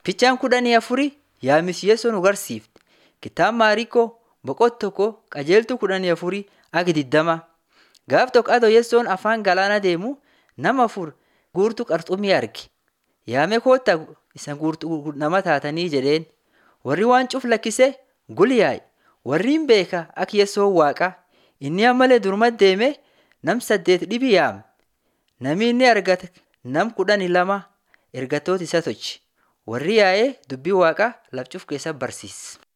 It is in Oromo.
Fichaan kudhanii afurii yaa'ii Yesuus nu agarsiifte. Kitaaba Maariikoo boqonnaa tokko qajeeltuu kudhanii afurii hanga digdamaa. Gaaf tokko adoo Yesuus afaan galaana deemu nama afur guurtuu qurxummii arge. Yaamee koottaa isa guurtuu nama taatanii jedheen. Warri waan cuf lakkisee gul yaa'e. Warri hin beeka akka Yesuus waaqa. Inni ammallee durumatti deemee nam saddeet dhibi yaame. Nami inni argate nam kudhanii lama ergattoota isa tolche. Warri yaa'ee dubbii waaqaa laf cuf keessatti barsiise.